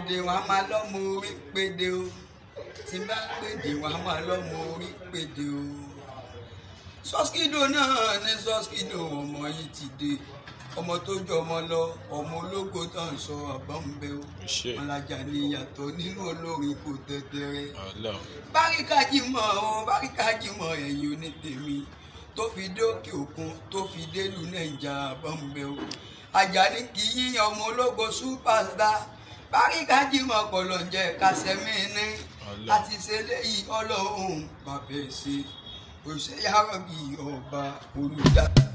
pèdè wọn a máa lọ́mọ orí pèdè o tí bá pèdè wọn a máa lọ́mọ orí pèdè o sọ́skídò náà ní sọ́skídò ọmọ yìí ti dé ọmọ tó jọ ọmọ lọ ọmọ ológo tó ń sọ àbọ̀nbẹ o ṣe ọ̀làjà ni ìyàtọ̀ nínú olórin kò tẹ̀tẹ̀rẹ̀ Ọlọ́run báríkàjì mọ̀ ọ́ báríkàjì mọ̀ ẹ̀yìn onítèmi tó fi dé òkè òkun tó fi délùú nàìjà àbọ̀nbẹ o Àjàní kì í yíyan ọmọ ológo superstar báríkàjì mọ̀ kọlọ̀njẹ kásẹ̀mí ní Ọlọ́run. láti ṣe léyìí ọlọ́run bàbá ẹ̀ ṣe òṣèyàrá bíi ọba olùdarí.